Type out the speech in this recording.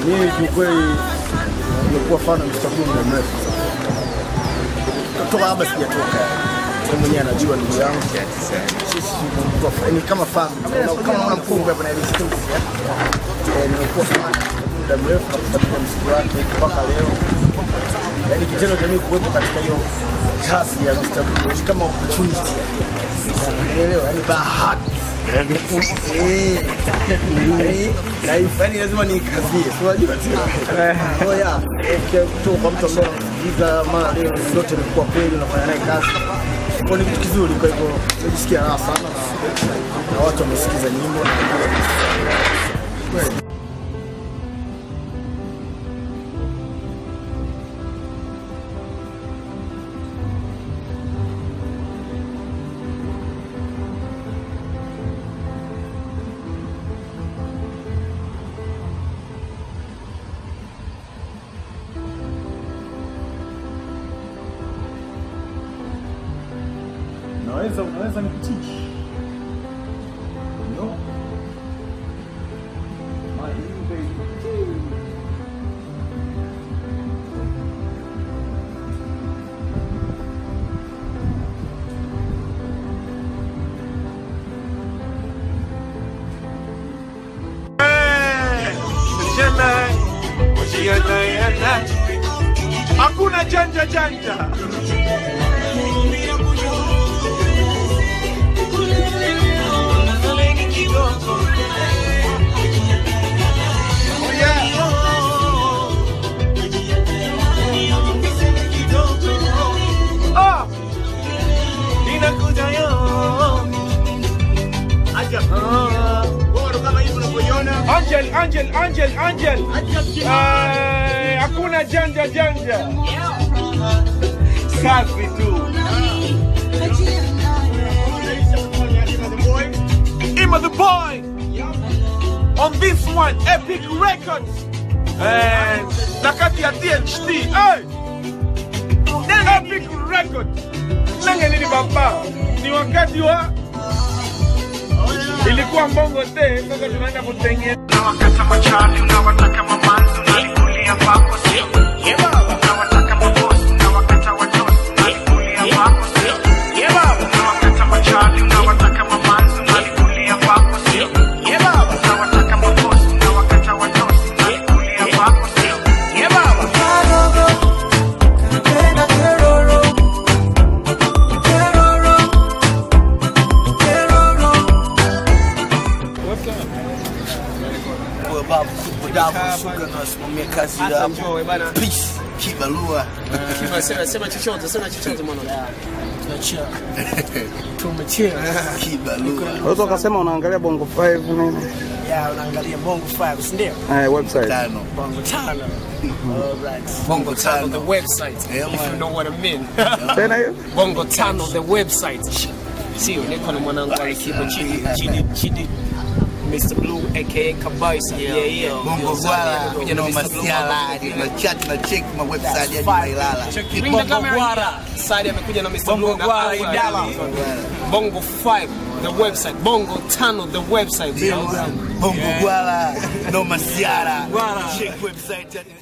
Mimi kiukweli nimekuwa fan wa Mr. Blue muda mrefu toka hapa sijatoka. Yeye mwenyewe anajua ndugu yangu. Sisi tumekuwa fa- ni kama family. Kama- Kama mwana mkongwe hapa na ile studio. Eh, nimekuwa fan muda mrefu na kufuatilia muziki wake mpaka leo. Yaani kitendo cha mimi kuwepo katika hiyo kasi ya Mr. Blue ni kama opportunity. Unaelewa? Yaani bahati. Eh, eh, na hii fani lazima nikazie, si unajua tena. Oh yeah, okay, kutoka kwa mtu ambaye unamsikiliza mara leo zote imekuwa kweli, unafanya naye kazi kwa ni kitu kizuri. Kwa hivyo najisikia raha sana na, na watu wamesikiza nyimbo na kweli. Unaweza unaweza nikuteach. No. My new baby. Hakuna janja janja. Ah! Inakuja yo. Angel, Angel, Angel, Angel. Eh, Hakuna janja janja. Safi tu. Ima the boy. On this one, Epic Records. And Nakati ya THT. Hey! Epic Records. Nanga nini baba? Ni wakati wa ilikuwa mbongo te, sasa tunaenda kutengeneza Unawakata machali, unawataka mamanzi, unalikulia kwako sio? Unawataka mabosi, unawakata watosi, unalikulia kwako sio? Unawakata machali, unawataka mamanzi, unalikulia kwako sio? Unawataka mabosi, unawakata watosi, unalikulia kwako sio? Kwa babu kubwa davu shuka na wasimamia kazi ya hapo. Peace, kibarua. Sema sema chochote, sema chochote mwana. Kibarua. Unaweza ukasema unaangalia Bongo 5 nini? Ya, unaangalia Bongo 5, si ndio? Eh, website. Tano. Bongo tano. Alright. Bongo tano Tano. the website. Yeah, If you man. know what I mean. Tena hiyo? Bongo tano the website. Sio, niko na mwanangu alikipa chini chini chini. Mr. Blue aka Kabais. Yeah, yeah. Bongo Gwala, Kuja na no Mr. Blue. masiala, na chat na check ma website hadi Mailala. Bring the camera. Side amekuja na Mr. Blue na Gwala, Awa. Idala. Bongo 5 the website. Bongo tano the website. Bongo Gwala, no masiala. Check website hadi